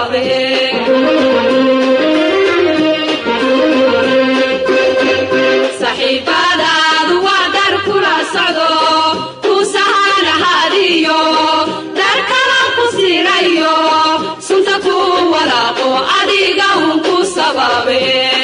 sababe saxiibadaadu waa dar kula socdo ku sahanahadiyo dar kala ku sirayo sunta ku walaaqo adiga un ku sababe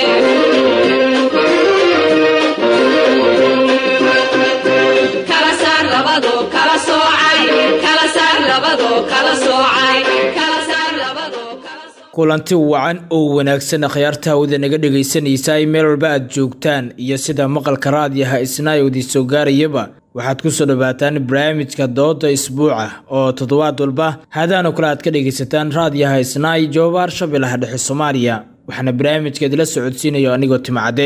kala saar labado kala soocay kala saar labado kala soocay kala saar labado kala soocay kulanti wacan oo wanaagsan akhyaarta hawada naga dhegaysanaysa meel walba aad joogtaan iyo sida maqalka raadiyaha isnaayowdii soo gaarayaba waxaad ku soo dhowaataan barnaamijka dooda isbuuca oo toddobaad walba haadaanoo kale aad ka dhegaysataan raadiyaha isnaay joobaar shabeellaha dhexe soomaaliya waxaana barnaamijka idila socodsiinayo anigoo timcadde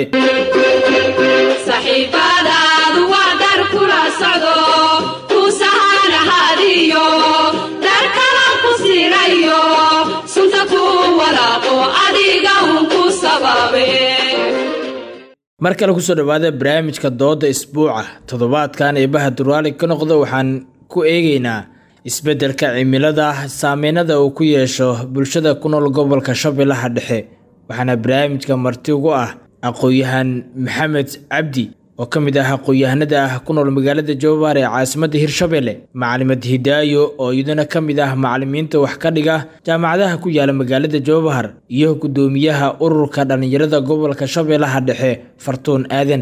saxiibadaadu waa dar kula socdo ku sahanahadiyo dar kala ku sirayo sunta ku walaaqo adiga un ku sababe mar kale kusoo dhowaada barnaamijka dooda isbuuca toddobaadkan eebaha durwaali ka noqda waxaan ku eegeynaa isbeddelka cimilada saameynada uu ku yeesho bulshada ku nool gobolka shabeellaha dhexe waxaana barnaamijka marti ugu ah aqoon-yahan maxamed cabdi oo ka mid ah aqoon-yahanada ah ku nool magaalada jowbaar ee caasimadda hirshabelle macalimad hidaayo oo iyaduna ka mid ah macalimiinta wax ka dhiga jaamacadaha ku yaala magaalada jowbahar iyo guddoomiyaha ururka dhallinyarada gobolka shabeellaha dhexe fartuun aadan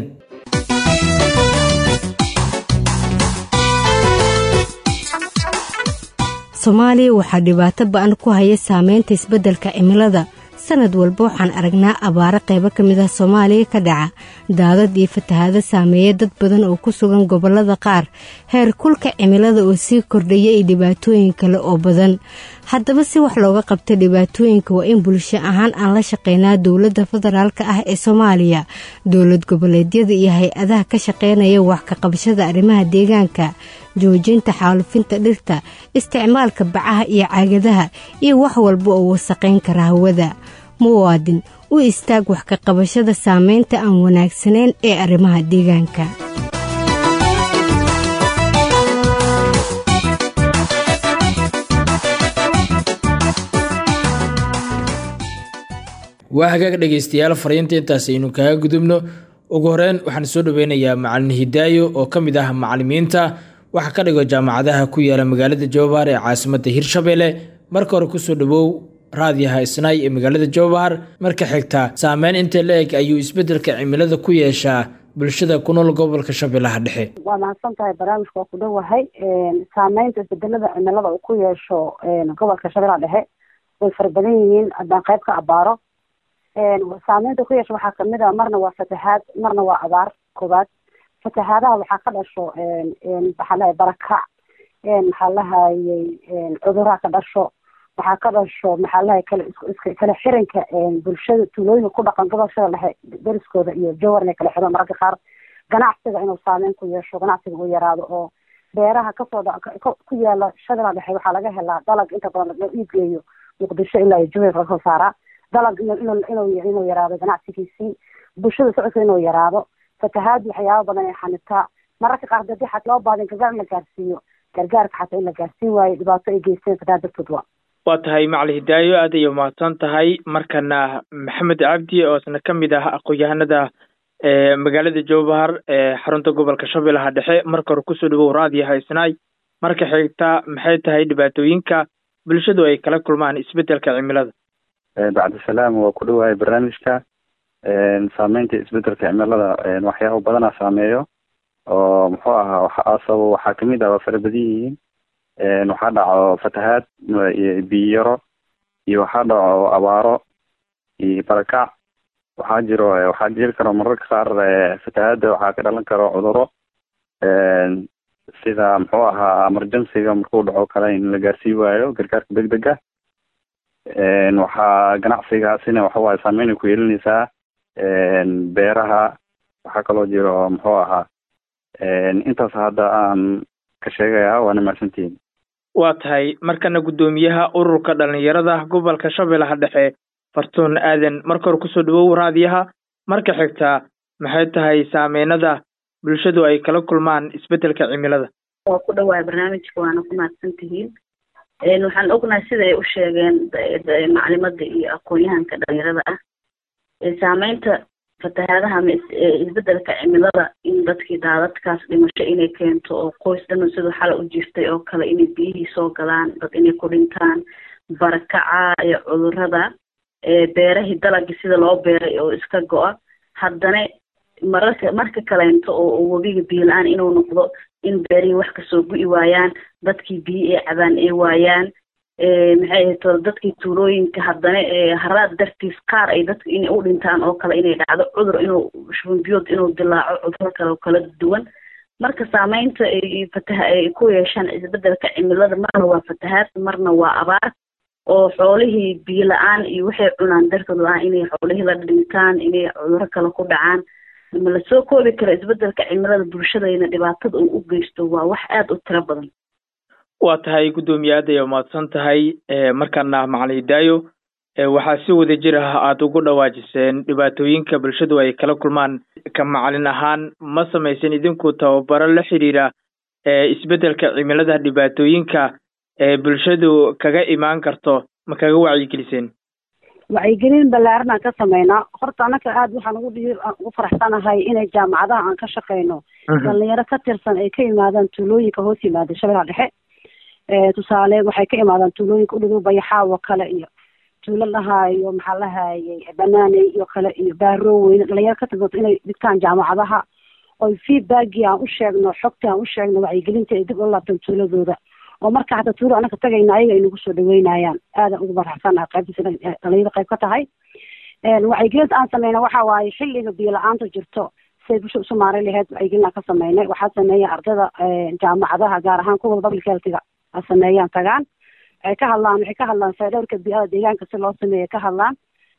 soomaaliya waxaa dhibaato ba-an ku haya saameynta isbeddelka cimilada sanad walba waxaan aragnaa abaaro qaybo ka mid ah soomaaliya ka dhaca daadad iyo fatahaado saameeya dad badan oo ku sugan gobollada qaar heer kulka cimilada oo sii kordhaya iyo dhibaatooyin kale oo badan haddaba si wax looga qabta dhibaatooyinka waa in bulsho ahaan aan la shaqeynaa dowladda federaalk ah ee soomaaliya dowlad goboleedyada iyo hay-adaha ka shaqeynaya wax ka qabashada arrimaha deegaanka joojinta xaalufinta dhirta isticmaalka bacaha iyo caagadaha iyo wax walba oo wasaqayn kara hawada muwaadin u istaag wax ka qabashada saameynta aan wanaagsanayn ee arrimaha deegaanka waa hagaag dhegaystayaal fariinta intaas aynu kaga gudubno ugu horeyn waxaan soo dhoweynayaa macalin hidaayo oo ka mid ah macalimiinta waxa ka dhigo jaamacadaha ku yaala magaalada jowbahar ee caasimadda hirshabelle marka hore kusoo dhawow raadiyaha isnaay ee magaalada jowbahar marka xigta saameyn intee la eg ayuu isbeddelka cimilada ku yeeshaa bulshada ku nool gobolka shabeellaha dhexe waa mahadsan tahay barnaamijka waa ku dhowahay saameynta isbedelada cimilada uu ku yeesho gobolka shabeellaha dhexe way fara badan yihiin haddaan qayb ka abaaro saameynta ku yeesho waxaa kamid a marna waa fatahaad marna waa abaar koobaad fatahaadaha waxaa ka dhasho maxaa lahay barakac maxaa lahayay cuduraha ka dhasho waxaa ka dhasho maxaa lahay kala kala xiranka bulshada tuulooyinka ku dhaqan gobolshada dhexe deriskooda iyo jowar inay kala xiraan mararka qaar ganacsiga inuu saameyn ku yeesho ganacsiga uu yaraado oo beeraha kasoo ku yaala shadala dhexe waxaa laga helaa dalag inta badan loo iibgeeyo muqdisho ilaa iyo jowar laga soo saaraa dalag inuu yaraado ganacsigiisii bulshada socodka inuu yaraado fatahaad waxyaaba badan ay xanitaa mararka qaar dadi xat loo baadin gargaar in la gaarsiiyo gargaarka xataa in la gaarsiin waayo dhibaato ay geysteen fatahaad dartood waa waa tahay macali hidaayo aad ayay umahadsan tahay markana maxamed cabdi oo isna ka mid ah aqoon-yahanada magaalada jowbahar ee xarunta gobolka shabeellaha dhexe marka hore kusoo dhawow raadiyaha isnaay marka xigta maxay tahay dhibaatooyinka bulshadu ay kala kulmaan isbeddelka cimilada bacdisalaam waa ku dhowahay barnaamijka saameynta isbedelka cimilada waxyaaba badanaa saameeyo oo muxuu ahaa asabo waxaa kamid ah waa fara badan yihiin waxaa dhaco fatahaad biyo yaro iyo waxaa dhaco abaaro iyo barakac waxaa jiro waxaa jiri karo mararka qaar fatahaada waxaa ka dhalan karo cuduro sida muxuu ahaa emergencyga markuu dhaco kale in la gaarsii waayo gargaarka degdega waxaa ganacsigaasina waxawaaye saameynay ku yeelinaysaa beeraha waxaa kaloo jiro muxuu ahaa intaas hadda aan ka sheegaya waana mahadsantihiin waa tahay markana guddoomiyaha ururka dhalinyarada gobolka shabeellaha dhexe fartuun aadan marka hore kusoo dhawow raadiyaha marka xigta maxay tahay saameynada bulshadu ay kala kulmaan isbeddelka cimilada waa ku dhawaay barnaamijka waana ku mahadsan tihiin waxaan ognahay sida ay u sheegeen maclimada iyo aqoon-yahanka dhalinyarada ah saameynta fatahaadaha ama isbedelka cimilada in dadkii daadadkaas dhimasho inay keento oo qoys dhan siduu xala u jirtay oo kale inay biyihii soo galaan dad inay ku dhintaan barakaca iyo cudurada beerahii dalagii sida loo beeray oo iska go-a haddana mararka marka kaleento oo webiga biyo la-aan inuu noqdo in beerihii wax kasoo gu'i waayaan dadkii biyo ay cabaan ay waayaan maxay ahayto dadkii tuulooyinka haddana haraad dartiis qaar ay dadka inay u dhintaan oo kale inay dhacdo cudur inuu shubinbiyood inuu dilaaco cuduro kale oo kala duwan marka saameynta ay fataha ay ku yeeshaan isbedelka cimilada marna waa fatahaad marna waa abaar oo xoolihii biyo la-aan iyo waxay cunaan dartood la-aan inay xoolihii la dhintaan inay cuduro kale ku dhacaan ma lasoo koobi karo isbedelka cimilada bulshadayna dhibaatada uu u geysto waa wax aada u tiro badan waa tahay guddoomiye aad ay umahadsan tahay markaana macalin hidaayo waxaa si wada jir ah aada ugu dhawaajiseen dhibaatooyinka bulshadu ay kala kulmaan ka macalin ahaan ma samaysan idinku tababaro la xiriira isbedelka cimilada dhibaatooyinka bulshadu kaga imaan karto ma kaga wacyigeliseen wacyigelin ballaaran aan ka sameynaa horta anaka aada waxaan ugu dhi ugu faraxsanahay inay jaamacadaha aan ka shaqeyno dhalinyaro ka tirsan ay ka yimaadaan tuulooyinka hoos yimaada shabeellaha dhexe tusaale waxay ka imaadaan tuulooyinka udhigo bayaxaawo kale iyo tuulo lahaayo maxaa lahayay banaaney iyo kale iyo baaroweyne dhalinyaro ka tirsan inay dhigtaan jaamacadaha oy feedbackii aan u sheegno xogtii aan u sheegno wacyigelinta ay dib ula laabtaan tuuladooda oo marka hata tuulo anaka tagayna ayaga ay nagu soo dhaweynayaan aadan ugu faraxsanaha qaybtiisa dhalinyada qayb ka tahay wacyigelinta aan sameyna waxa waaye xilliga biyo la-aanta jirto siday bulshada usu maaray laheyd wacyigelin aan ka sameynay waxaa sameeya ardada jaamacadaha gaar ahaan kuwa public healthiga a sameeyaan tagaan waxay ka hadlaan waxay ka hadlaan faydhowrka bii'ada deegaanka si loo sameeya ka hadlaan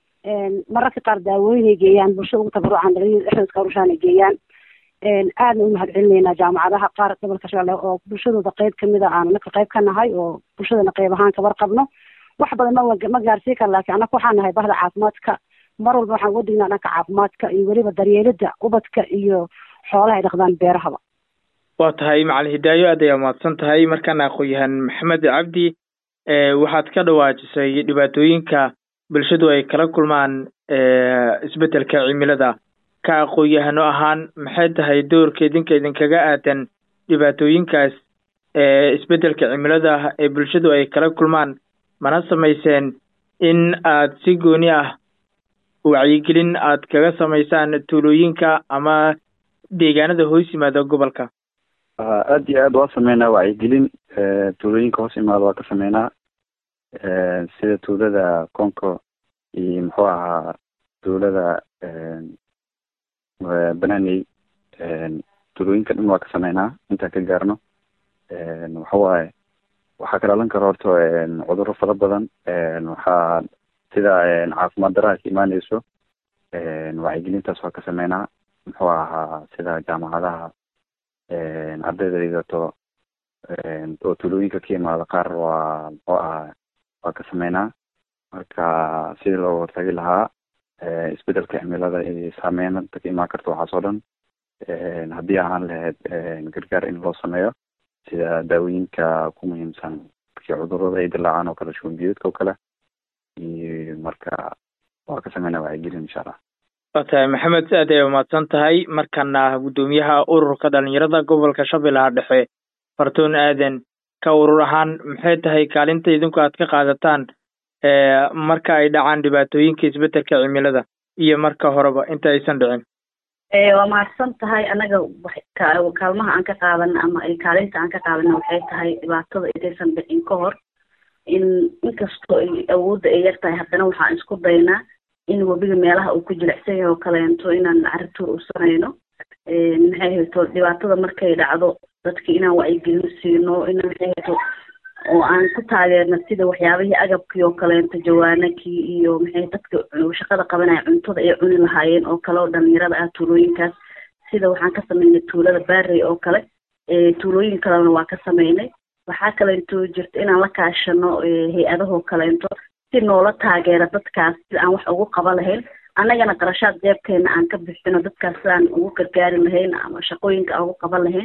mararka qaar daawooyinay geeyaan bulshada ugu tabarucaan dhalinyada dhexdooda rushaan geeyaan aadna u mahad celinaynaa jaamacadaha qaar gobolka shabeelle oo bulshadooda qeyb kamid a aan anaka qeyb ka nahay oo bulshadana qeyb ahaan kabar qabno wax badan ma ma gaarsii kara laakiin anaka waxaan nahay bahda caafimaadka mar walba waxaan uga dignaa dhanka caafimaadka iyo weliba daryeelida ubadka iyo xoolaha ay dhaqdaan beerahaba waa tahay macalin hidaayo aad ayaa mahadsan tahay markaana aqoon-yahan maxamed cabdi waxaad ka dhawaajisay dhibaatooyinka bulshadu ay kala kulmaan isbedelka cimilada ka aqoon-yahano ahaan maxay tahay doorka idinka idinkaga aadan dhibaatooyinkaas isbedelka cimilada ee bulshadu ay kala kulmaan mana samayseen in aad si gooni ah wacyigelin aad kaga samaysaan tuulooyinka ama deegaanada hoos yimaada gobolka aad iyo aad waa sameynaa wacyigelin tuulooyinka hoos imaada waa ka sameynaa sida tuulada conco iyo muxuu ahaa tuulada bananey tuulooyinka dhan waa ka sameynaa intaan ka gaarno waxa waaye waxaa ka dhalan kara horta cudurro fara badan waxaa sida caafimaad daraha ka imaaneyso wacyigelintaas waa ka sameynaa muxuu ahaa sida jaamacadaha ardayda dhigato oo tuulooyinka ka imaada qaar waa muxuu ahaa waa ka sameynaa marka sidii looga hortagi lahaa isbedelka cimilada iyo saameynta ka imaan karta waxaas oo dhan haddii ahaan lahayd gargaar in loo sameeyo sida daawooyinka ku muhiimsan markii cudurada ay dilaacaan oo kale shubanbiyoodka oo kale iyo marka waa ka sameynaa wacyigelin insha allah waa tahay maxamed aad ay umahadsan tahay markana guddoomiyaha ururka dhalinyarada gobolka shabeellaha dhexe fartoon aadan ka urur ahaan maxay tahay kaalinta idinku aad ka qaadataan marka ay dhacaan dhibaatooyinka isbedelka cimilada iyo marka horeba inta aysan dhicin waa mahadsan tahay anaga kaalmaha aan ka qaadana ama kaalinta aan ka qaadana waxay tahay dhibaatada intaysan dhicin ka hor in inkastoo awoodda ay yar tahay haddana waxaan isku daynaa in webiga meelaha uu ku jilicsan yahay oo kaleento inaan carituur u samayno maxay hayto dhibaatada markay dhacdo dadka inaan wacyigelin siino inaan maxay hayto oo aan ku taageerno sida waxyaabihii agabkii oo kaleento jawaanakii iyo maxay dadka shaqada qabanaya cuntada ay cuni lahaayeen oo kale oo dhalinyarada ah tuulooyinkaas sida waxaan ka sameynay tuulada baarey oo kale tuulooyin kalena waa ka sameynay waxaa kaleento jirta inaan la kaashano hay-adahoo kaleento si noola taageera dadkaas sida aan wax ugu qaban lahayn annagana qarashaad jeebkeena aan ka bixino dadkaas sidaan ugu gargaari lahayn ama shaqooyinka aan ugu qaban lahayn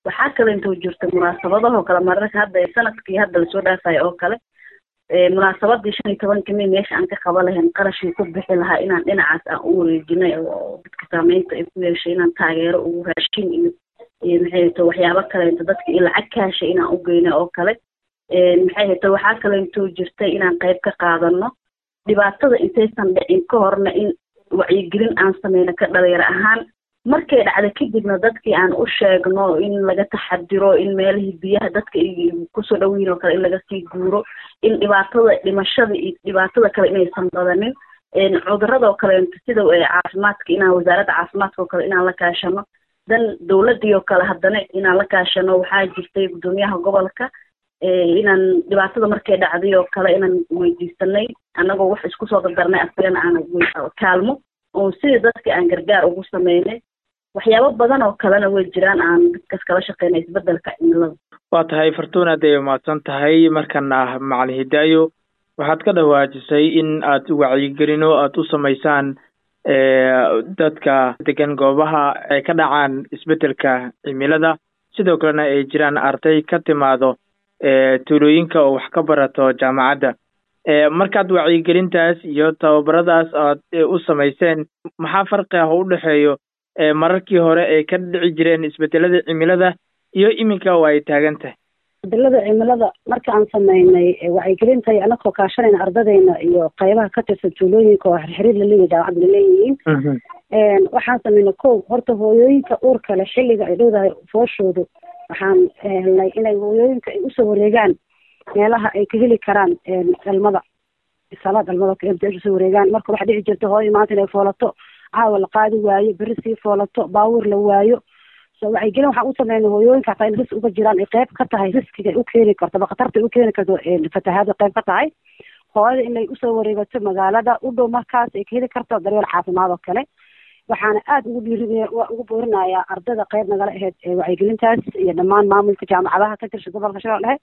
waxaa kale intoo jirta munaasabadahoo kale mararka hadda sanadkii hadda lasoo dhaafayo oo kale munaasabadii shan iyo tobanka may meesha aan ka qaban lahayn qarashii ku bixi lahaa inaan dhinacaas aan u wareejinay oo dadka saameynta ay ku yeeshay inaan taageero ugu raashin iyo iyo maxay to waxyaabo kaleeto dadka iyo lacag kaasha inaan u geynay oo kale maxay hayto waxaa kaleeto jirta inaan qayb ka qaadano dhibaatada intaysan dhicin ka horna in wacyigelin aan sameyno ka dhalinyaro ahaan markay dhacda kadibna dadkii aan u sheegno in laga taxadiro in meelihii biyaha dadka kusoo dhowiin oo kale in laga sii guuro in dhibaatada dhimashada iyo dhibaatada kale inaysan badanin cudurada oo kaleeto sida caafimaadka inaan wasaaradda caafimaadka oo kale inaan la kaashano dan dowladii oo kale haddana inaan la kaashano waxaa jirtay guddoomiyaha gobolka inaan dhibaatada markay dhacday oo kale inaan weydiisanay annagoo wax isku soo dardarnay asagana aan kaalmo oo sidii dadka aan gargaar ugu sameynay waxyaabo badan oo kalena way jiraan aan dadkaas kala shaqeynay isbedelka cimilada waa tahay fartuun aad ay mahadsan tahay markana macalin hidaayo waxaad ka dhawaajisay in aad wacyigelino aada u samaysaan dadka degan goobaha ay ka dhacaan isbedelka cimilada sidoo kalena ay jiraan arday ka timaado tuulooyinka oo wax ka barato jaamacadda markaad wacyigelintaas iyo tababaradaas aad u samayseen maxaa farqi ah oo u dhexeeyo mararkii hore ay ka dhici jireen isbedelada cimilada iyo iminka oo ay taagan tahay isbedelada cimilada marka aan sameynay wacyigelinta anakoo kaashanayna ardadeyna iyo qaybaha ka tirsan tuulooyinka oo xirxiriir laleeyahy jaamacadda laleeyihiin waxaan sameynay kow horta hooyooyinka uurka leh xilliga ay dhowdahay fooshoodu waxaan helnay inay hooyooyinka ay usoo wareegaan meelaha ay ka heli karaan dhalmada isala dhalmada mts usoo wareegaan marka waxaa dhici jirta hooyo maanta inay foolato caawa la qaadi waayo beri sii foolato baabuur la waayo so wacyigelin waxaan u sameynay hooyooyinka hataa in ris uga jiraan ay qayb ka tahay riskiga ay u keeni karto ama khatarta ay u keeni karto fatahaada qayb ka tahay hooyada inay usoo wareegato magaalada u dhow markaas ay ka heli karto daryeel caafimaad oo kale waxaana aada ugu dhiiri ugu boorinayaa ardada qayb nagala ahayd wacyigelintaas iyo dhammaan maamulka jaamacadaha ka tirsan gobolka shabeelle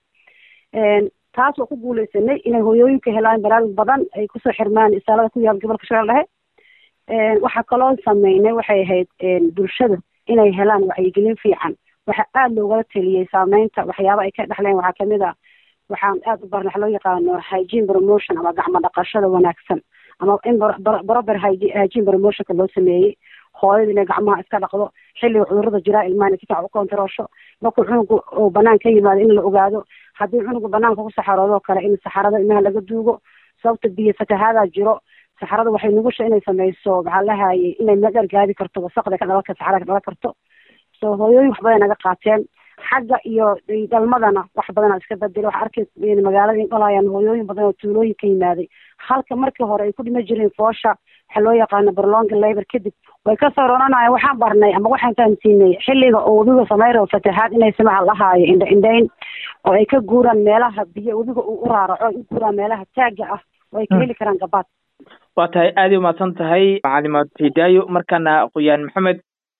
taas oo ku guuleysanay inay hooyooyinka helaan baraarug badan ay kusoo xirmaan isaalada ku yaal gobolka shabeelle waxaa kaloo sameynay waxay ahayd bulshada inay helaan wacyigelin fiican waxaa aada loogala teliyey saameynta waxyaaba ay ka dhexleen waxaa kamid a waxaan aada u barna waxa loo yaqaano hygiene promotion ama gacmo dhaqashada wanaagsan ama in barober hygiene promotionka loo sameeyey hooyada inay gacmaha iska dhaqdo xilliga cudurada jiraa ilmaha inay si fiican u kontaroosho markuu cunugu uu banaan ka yimaado in la ogaado haddii cunugu banaanka ku saxaroodo kale in saxarada ilmaha laga duugo sababta biyo fatahaadaa jiro saxarada waxay nugusha inay sameyso maxaa lahayay inay meel dheer gaadi karto wasaqda ka dhalan saxarada ka dhalan karto so hooyooyin wax badan naga qaateen xagga iyo dhalmadana wax badana iska bedel waxa arkay magaalada in dhalayaan hooyooyin badan oo tuulooyin ka yimaaday halka markii hore ay ku dhima jireen foosha waxaa loo yaqaano barlonga labor kadib way ka soo roranayaan waxaan barnay ama waxaan fahamsiinay xilliga oo webiga sameyro fatahaad inay samaha lahaayo indha indhayn oo ay ka guuraan meelaha biyo webiga uu u raaraco ay u guuraan meelaha taaga ah oo ay ka heli karaan gabaad waa tahay aada umahadsan tahay macalimaad hidaayo markaana qoyaan maxamed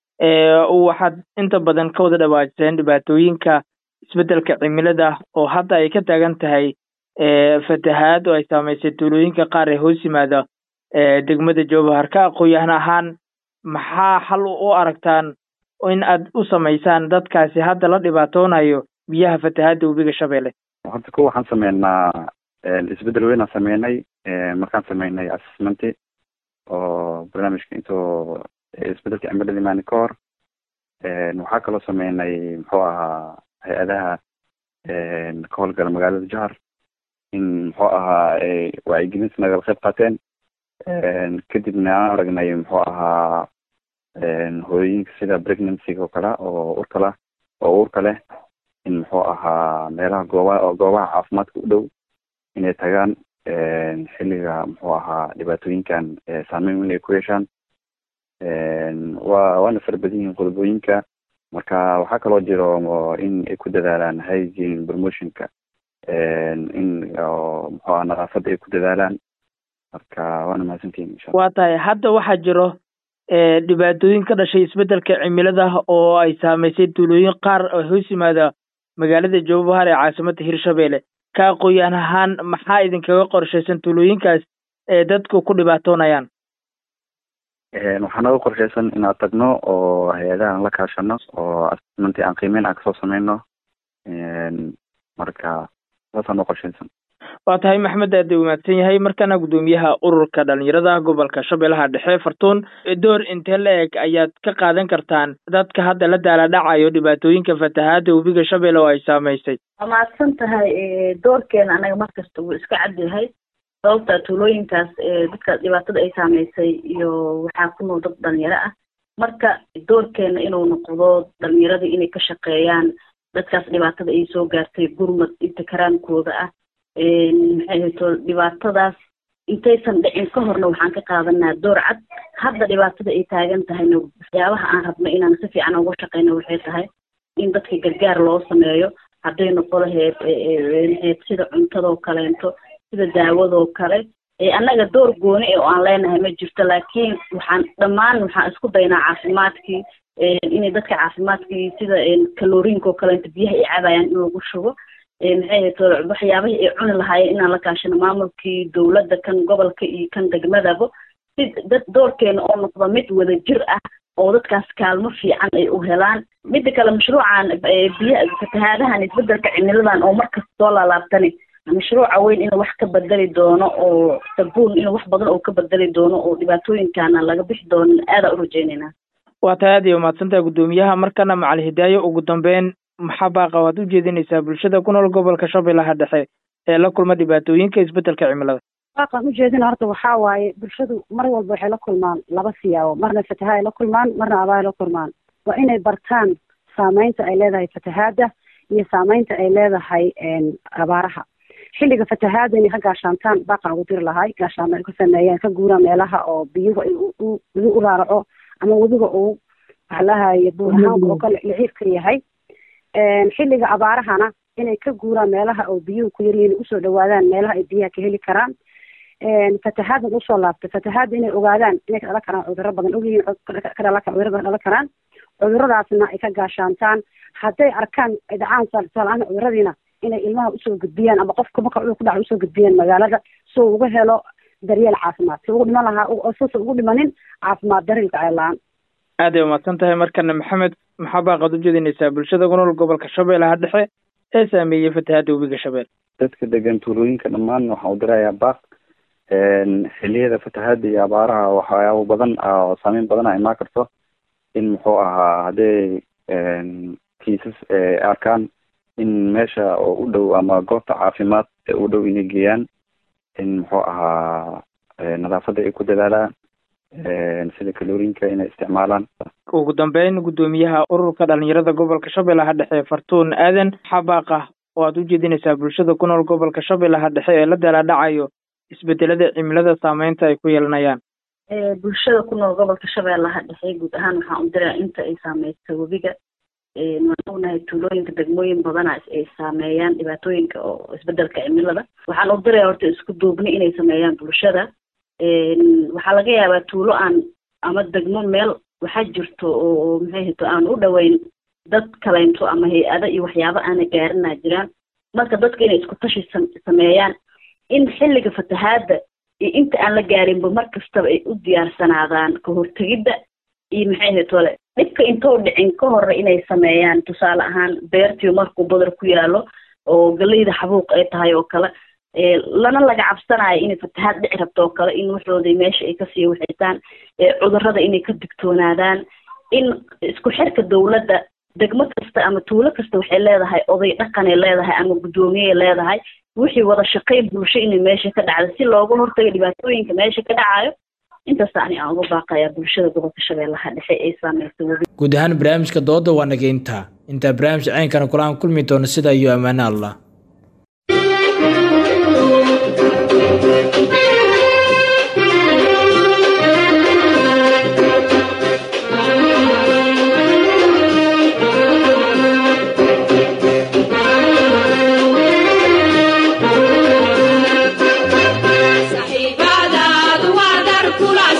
waxaad inta badan ka wada dhawaajiseen dhibaatooyinka isbedelka cimilada oo hadda ay ka taagan tahay fatahaad oo ay saameysay tuulooyinka qaar ee hoos yimaada degmada jowhar ka aqooyahan ahaan maxaa xal u aragtaan in aad u samaysaan dadkaasi hadda la dhibaatoonayo biyaha fatahaadda webiga shabeelle horta ko waxaan sameynaa isbedel weynaan sameynay markaan sameynay assessmenti oo barnaamijka intoo isbedelka cimilada imaani ka hor waxaa kaloo sameynay muxuu ahaa hay-adaha ka howlgala magaalada jahar in muxuu ahaa wacyigelinta nagala qayb qaateen kadibna aan aragnay muxuu ahaa hooyooyinka sida pregnancyga oo kale oo urka lah oo uurka leh in muxuu ahaa meelaha gooba goobaha caafimaadka u dhow inay tagaan xilliga muxuu ahaa dhibaatooyinkan saameyn weyn ay ku yeeshaan wa waana fara badan yihiin qodobooyinka marka waxaa kaloo jiro in ay ku dadaalaan hygiene promotionka in muxuu aha nadaafadda ay ku dadaalaan marka waana mahadsantihin insha waa tahay hadda waxaa jiro dhibaatooyin ka dhashay isbedelka cimilada oo ay saameysay tuulooyin qaar oo hoos yimaada magaalada jowbahar ee caasimadda hirshabelle ka aqooyaan ahaan maxaa idinkaga qorshaysan tuulooyinkaas ee dadku ku dhibaatoonayaan waxaa naga qorshaysan inaan tagno oo hay-adaha aan la kaashano oo assessment aan qiimeyn aan kasoo sameyno marka saasaan noo qorshaysan waa tahay maxmed aada u mahadsan yahay markana guddoomiyaha ururka dhalinyarada gobolka shabeellaha dhexe fartuun door intee la eg ayaad ka qaadan kartaan dadka hadda la daaladhacayo dhibaatooyinka fatahaada webiga shabeelle oo ay saameysay waa mahadsan tahay doorkeena anaga markasta wuu iska cad yahay sababta tuulooyinkaas dadka dhibaatada ay saameysay iyo waxaa ku nool dad dhalinyaro ah marka doorkeena inuu noqdo dhalinyaradii inay ka shaqeeyaan dadkaas dhibaatada ay soo gaartay gurmad inta karaankooda ah maxay hayto dhibaatadaas intaysan dhicin ka horna waxaan ka qaadanaa door cad hadda dhibaatada ay taagan tahayna waxyaabaha aan rabno inaan si fiican uga shaqeyno waxay tahay in dadka gargaar loo sameeyo hadday noqo laheyd maxayd sida cuntadoo kaleento sida daawadoo kale annaga door gooni oo aan leenahay ma jirto laakiin waxaan dhammaan waxaan isku daynaa caafimaadkii inay dadka caafimaadkii sida kaloriinka oo kaleento biyaha ay cabayaan in lagu shubo maxay hayto waxyaabahii ay cuni lahaayeen inaan la kaashano maamulkii dowladda kan gobolka iyo kan degmadaba si dad doorkeena oo noqdo mid wada jir ah oo dadkaas kaalmo fiican ay u helaan midda kale mashruucan biya fatahaadahan isbedelka cimiladan oo markasta soo laalaabtani mashruuca weyn inuu wax ka bedeli doono oo sabuun inuu wax badan oo ka bedeli doono oo dhibaatooyinkana laga bixi doono aadaa u rajeynayna waa tahay aad iyo mahadsantaha guddoomiyaha markana macali hidaayo ugu dambeyn maxaa baaqa waad u jeedinaysaa bulshada ku nool gobolka shabeellaha dhexe ee la kulma dhibaatooyinka isbedelka cimilada baaqan ujeedina horta waxaa waaye bulshadu mar walba waxay la kulmaan laba siyaabo marna fatahaad ay la kulmaan marna abaar ay la kulmaan waa inay bartaan saameynta ay leedahay fatahaada iyo saameynta ay leedahay abaaraha xilliga fatahaada inay ka gaashaantaan baaqan ugu diri lahay gaashaamo ay ku sameeyaan ka guuraan meelaha oo biyuhu ay webi u raaraco ama webiga uu waxlahaye buurahaanka oo kale liciirka yahay xilliga abaarahana inay ka guuraan meelaha oo biyuhu ku yaryihiin usoo dhawaadaan meelaha ay biyaha ka heli karaan fatahaadna usoo laabtay fatahaadda inay ogaadaan inay ka dhalan karaan cudurro badan ogyihiin kadhala cudurrada dhalan karaan cudurradaasna ay ka gaashaantaan hadday arkaan ay dhacaan tusaalahaan cudurradiina inay ilmaha usoo gudbiyaan ama qofka marka cudur ku dhaca usoo gudbiyaan magaalada si uu uga helo daryeel caafimaad si ugu dhiman lahaa suusa ugu dhimanin caafimaad daryelka ceelaan aad ay umahadsan tahay markana maxamed maxaa baaqaad ujeedinaysaa bulshada ku nool gobolka shabeellaha dhexe ee saameeyey fatahaada webiga shabeel dadka degan tuulooyinka dhammaan waxaan u dirayaa baaq xiliyada fatahaada iyo abaaraha waxyaabo badan oo saameyn badan a imaan karto in muxuu ahaa hadday kiisas arkaan in meesha oo u dhow ama goobta caafimaad ee u dhow inay geeyaan in muxuu ahaa nadaafadda ay ku dadaalaan sida kaloriinka inay isticmaalaan ugu dambeyn guddoomiyaha ururka dhalinyarada gobolka shabeellaha dhexe fartuun aadan maxaa baaqa oo aad u jeedinaysaa bulshada ku nool gobolka shabeellaha dhexe ee la daaladhacayo isbedelada cimilada saameynta ay ku yeelanayaan bulshada ku nool gobolka shabeellaha dhexe guud ahaan waxaan u diraa inta ay saameysa webiga waan ognahay tuulooyinka degmooyin badana ay saameeyaan dhibaatooyinka oo isbedelka cimilada waxaan u diraya horta isku duubni inay sameeyaan bulshada waxaa laga yaabaa tuulo aan ama degmo meel waxaa jirto oo maxay hito aan u dhoweyn dad kaleynto ama hay-ado iyo waxyaabo aana gaarinaa jiraan marka dadka inay isku tashi sameeyaan in xilliga fatahaada iyo inta aan la gaarinba mar kastaba ay u diyaarsanaadaan ka hortegidda iyo maxay hitole dhibka intou dhicin ka hore inay sameeyaan tusaale ahaan beertiyo markuu badar ku yaalo oo galeyda xabuuq ay tahay oo kale lana laga cabsanayo inay fatahaad dhici rabto oo kale in waxooda meesha ay kasii waxaystaan cudurrada inay ka digtoonaadaan in isku xirka dowladda degmo kasta ama tuulo kasta waxay leedahay oday dhaqanay leedahay ama guddoomiyey leedahay wixii wada shaqayn bulsho inay meesha ka dhacda si looga hortago dhibaatooyinka meesha ka dhacayo intaas ani aan uga baaqayaa bulshada gobolka shabeellaha dhexe ee saameysay webi guud ahaan barnaamijka dooda waa naga intaa intaa barnaamij ceynkana kulaan kulmi doono sida iyo ammaano allah saxiibadaadu waa dar kula